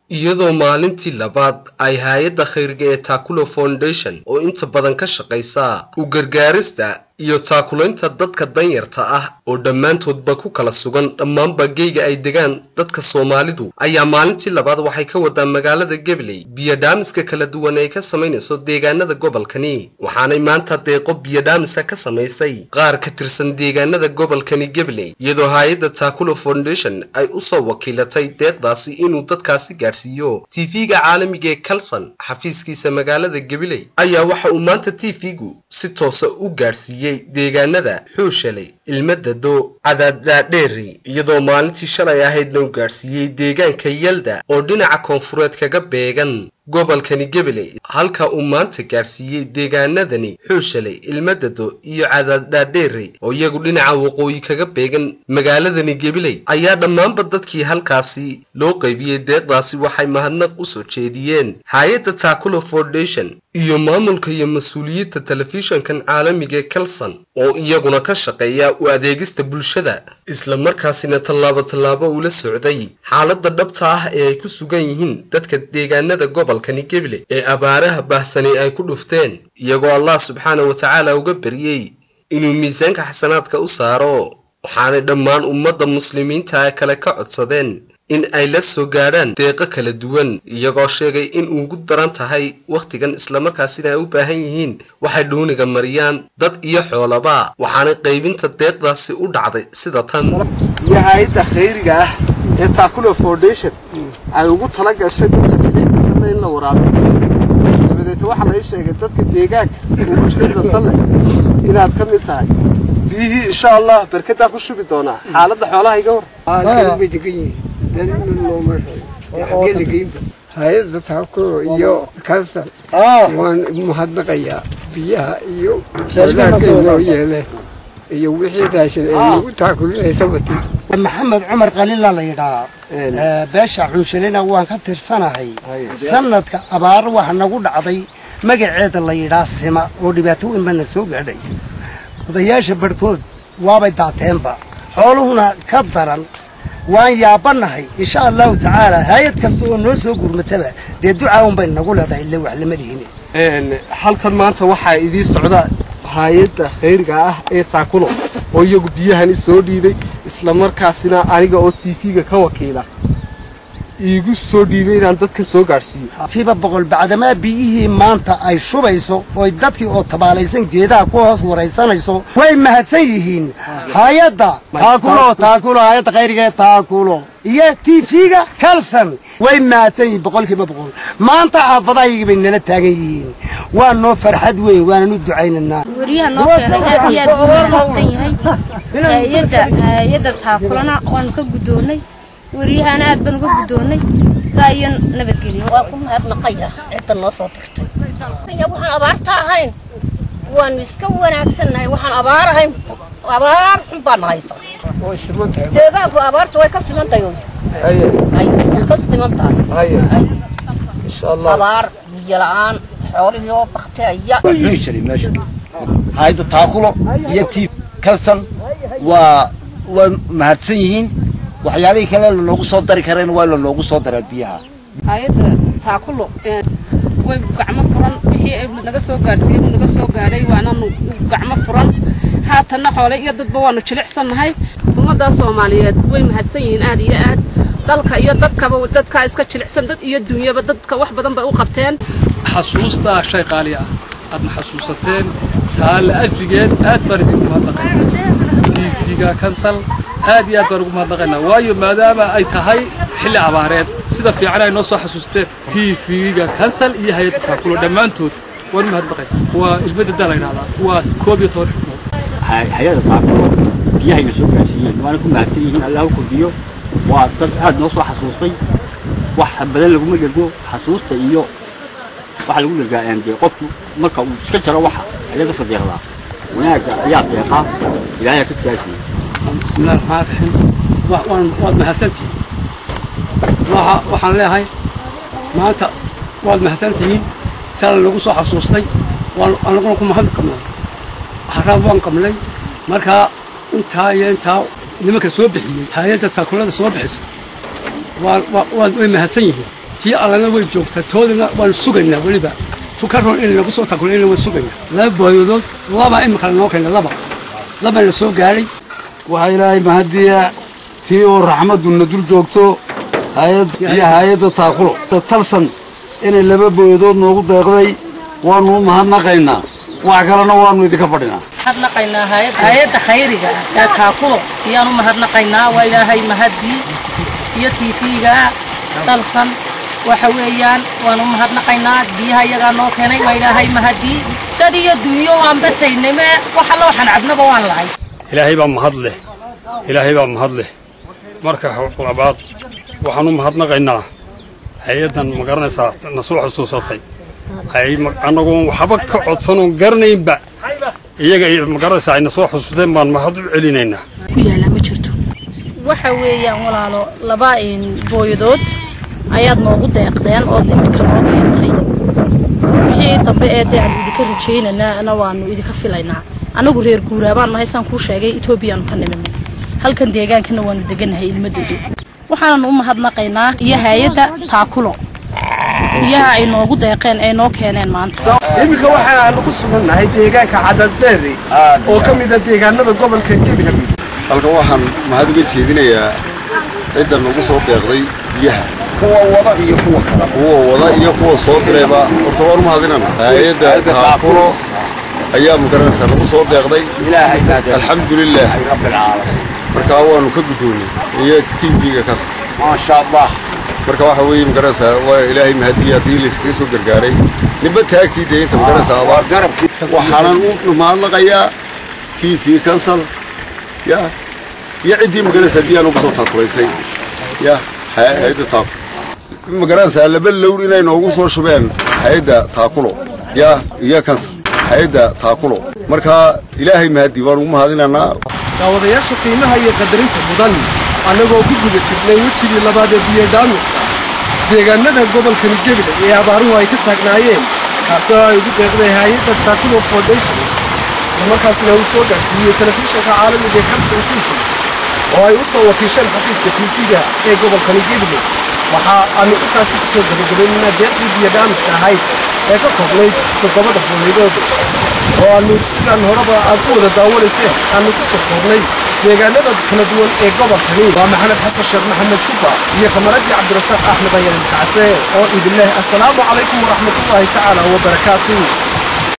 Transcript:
iyadoo maalintii labaad ay hay-adda khayrga ee takulo foundation oo inta badan ka shaqaysa u gargaarista iyo taakulaynta dadka danyarta ah oo dhammaantoodba ku kala sugan dhammaanba geyga ay degaan dadka soomaalidu ayaa maalintii labaad waxay ka wadaa magaalada gabley biyodhaamiska kala duwan ay ka samaynayso deegaanada gobolkani waxaanay maanta deeqo biyodhaamisa ka samaysay qaar ka tirsan deegaanada gobolkani gabley iyadoo hay-adda takulo foundation ay usoo wakiilatay deeqdaasi inuu dadkaasi gaadhsiiyo tv-ga caalamiga ee kalson xafiiskiisa magaalada gabley ayaa waxa uu maanta tv-gu si toosa u gaadhsiiyey deegaanada xuushalay ilmadado cadaaddaadheeri iyadoo maalintii shalay ahaydna u gaadhsiiyey deegaanka yalda oo dhinaca koonfureed kaga beegan gobolkani gabaley halka uu maanta gaadhsiiyey deegaanadani xuushalay ilmadado iyo cadaaddaadheeri oo iyagu dhinaca waqooyi kaga beegan magaaladani gabiley ayaa dhammaanba dadkii halkaasi loo qaybiyey deeqdaasi waxay mahadnaq u soo jeediyeen hay-adda takulo foundation iyo maamulka iyo mas-uuliyadda telefishankan caalamiga ee kelson oo iyaguna ka shaqeeya u adeegista bulshada isla markaasina tallaabo tallaabo ula socday xaaladda dhabta ah ee ay ku sugan yihiin dadka deegaanada gobolkani gabiley ee abaaraha baahsani ay ku dhufteen iyagoo allah subxaana wa tacaala uga baryey inuu miisaanka xasanaadka u saaro waxaanay dhammaan ummadda muslimiinta kale ka codsadeen in ay la soo gaadhaan deeqo kala duwan iyagoo sheegay in ugu daran tahay wakhtigan islamarkaasina ay u baahan yihiin waxay dhuuniga mariyaan dad iyo xoolaba waxaanay qaybinta deeqdaasi u dhacday sida tan iyo hay-adda khayriga ah ee takulo foundation ay ugu tala gashay dadka jiliicdasale in la waraabiyo dabadeete waxaa lai sheegay dadka deegaanka ugu jiliicdasale inaad ka mid tahay biyihii insha allah berkadaa ku shubi doonaa xaaladda xoolaha iga hor hay-adda taakuro iyo kaasal waan mahadnaqayaa biyaha iyo walaagay noo yeeleen iyo wixii raashin ay nagu taakulinaysa wati maxamed cumar qalila la yidhahaa beesha cunshalina waan ka tirsanahay sanadka abaar waxa nagu dhacday magaceeda la yidhaa sima oo dhibaato weyn bana soo gaadhay odayaasha barhkood waabay daateenba xooluhuna ka daran waan yaabanahay insha allahu tacaala hay-ad kasta oo noo soo gurmataba dee ducaa unbay nagu leedahay ille wax lama lihin halkan maanta waxaa idii socda hay-adda khayriga ah ee taakulo oo iyagu biyahani soo dhiibay islamarkaasina aniga oo tv-ga ka wakiila iigu soo dhiibay inaan dadka soo gaadhsiiyo kiiba boqol bacdamaa biyihii maanta ay shubayso oy dadkii oo tabaalaysan geedaha ku hoos waraysanayso way mahadsan yihiin hay-adda taakulo taakulo hay-adda khayriga ee taakulo iyo tv-ga kalson way mahadsan yihiin boqolkiiba boqol maanta xaafadahaygi bay nala taagan yihiin waa noo farxad weyn waanan u ducaynaynaa wariyaha noo keenay aad iyo aad buu mahadsan yahay hay-adda hay-adda taakulana waanu ka guddoonnay wariyahana aad baan uga guddoonnay saa iyo nabadgelyo waa ku mahadnaqaya cidda noo soo dirtay waxaan abaarta ahayn waanu iska wanaagsannahay waxaan abaar ahayn abaar xun baan haysa deegaanku abaarta way ka siman tahay way ka siman tahay abaar biyo la-aan xoolihii oo bakteeya hayadda taakulo iyo tiif kalson waa waa mahadsan yihiin waxyaalihii kale lanoogu soo dari kareen waa lanoogu soo daraa biyaha hay-adda taakulo way gacmo furan wixii naga soo gaarsiiyey uu naga soo gaadhay waananu gacmo furan haatanna xoole iyo dadba waanu jilicsannahay ummadda soomaaliyeed way mahadsan yihiin aad iyo aad dalka iyo dadkaba dadkaa iska jilicsan dad iyo dunyaba dadka wax badan bay u qabteen xasuustaa shay qaali ah aadna xasuusateen taa la ajrigeed aad baan idinku mahadnaqaynaa tv-ga kansal aad iyo aad baan ugu mahadnaqaynaa waayo maadaama ay tahay xilli abaareed sida fiican ay noo soo xasuusteen tv-ga kansal iyo hay-adda taakulo dhammaantood waan u mahadnaqay waa ilmadadaa la yidhahdaa waa koob iyo toban xubnood hay-adda taakulo biyahayna soo gaarsiiyeen waana ku mahadsan yihiin allahu kordhiyo waa dad aad noo soo xasuustay wax badan laguma dhergo xasuusta iyo waxa lagu dhergaa dee qofku marka uu iska jaro waxa ayaa dadka deeqdaa wanaagga ayaa deeqaa ilaahay ka jaasiya bismillahi raxmaan raxiim waad mahadsantihiin waxaan leeyahay maanta waad mahadsantihiin sala lagu soo xasuustay anaguna ku mahad qabnay haraab waan qabnay markaa intaa iyo intaa nimanka soo bixiyey hay-adda taakulada soo bixisa way mahadsan yihiin t tii allana way joogtaa toodana waan sugaynaa weliba tukaroon in lagu soo takulayna waan sugaynaa laba booyadood laba imika lanoo keena laba laba la soo gaadhay waxaa ilaahay mahadiya tii oo raxmaduna dul joogto hay-ad iyo hay-adda taakulo talsan inay laba booyadood noogu deeqday waanu u mahadnaqaynaa wax kalena waanu idinka fadhinaa mahadnaqaynaa hay-adda khayriga ee taakulo ayaan u mahadnaqaynaa waa ilaahay mahadii iyo tiifiga dalsan waxa weeyaan waan u mahadnaqaynaa biyaha iyagaa noo keenay waa ilaahay mahadii dad iyo dunyo waan basayname wax alla waxaan cabnaba waan lahay ilaahay baa mahad leh ilaahay baa mahad leh marka labaad waxaan u mahadnaqaynaa hay-addan ma garanaysaa na soo xusuusatay annagoon waxba ka codsanoon garanaynba iyaga ma garanaysaa ayna soo xusuusteen baan mahad u celinaynaa ku yaallaa ma jirto waxa weeyaan walaalo laba booyadood ayaad noogu deeqdeen ood iminka noo keentay wixii dambe ee dee aanu idinka rajaynaynana waanu idinka filaynaa annagu reer guuraabaan nahay saan kuu sheegay etoobiyaanu ka niminay halkan deegaankana waanu deganahay ilmadoodu waxaananu u mahadnaqaynaa iyo hay-adda taakulo biyaha ay noogu deeqeen ay noo keeneen maanta iminka waxaanu ku sugannahay deegaanka cadadbeeri oo ka mid a deegaanada gobolka gabiley halkan waxaan mahad uga jeedinayaa cidda nagu soo deeqday biyaha kuwa wada iyo kuwa kale kuwa wada iyo kuwa soo dirayba horta waan u mahadinana hay-adda taakulo ayaa magaranaysaa nagu soo deeqday alxamdulilah markaa waanu ka guddoonay iyo tv-ga kas maasha allah marka waxa weeye magaranaysaa waa ilaahay mahadiya haddii layskaga soo gargaaray ninba taagtii dee inta magaranaysaa abaar waxaanan u mahadnaqayaa t v kansal ya iyo ciddii magaranaysaa biyaan ugu soo taakulaysay ya hay-adda taakulo magaranaysaa laba lowr inay noogu soo shubeen hay-adda taakulo ya iyo kansal hay-adda taakulo markaa ilaahay mahadi waan ugu mahadinaynaa daawadayaasha qiimaha iyo qadarinta mudan annagoo ku guda jirnay wejigii labaad ee biyodhaamiska deegaanada gobolkani gebile ee abaaruhu ay ka taagnaayeen kaasoo ay ugu deeqday hay-adda taakulo foundation islamarkaasna uu soo gaarsiiyey telefishinka caalamiga ee kamson t v oo ay u soo wakiisheen xafiiska tv-ga ee gobolkani gebile waxa aanu intaasi ku soo gabagabaynaa deeqdii biyodhaamiska ahayd ee ka koobnayd toddobada fulaydood oo aanu sidaan horeba aad ku wada daawanayseen aanu ku soo koobnay deegaanada kala duwan ee gobolkani waa maxamed xasan sheekh maxamed juba iyo kamaradii cabdirasaaq axmed ayaan kacse oo idin leh assalaamu calaykum waraxmatullaahi tacaala wabarakaatuh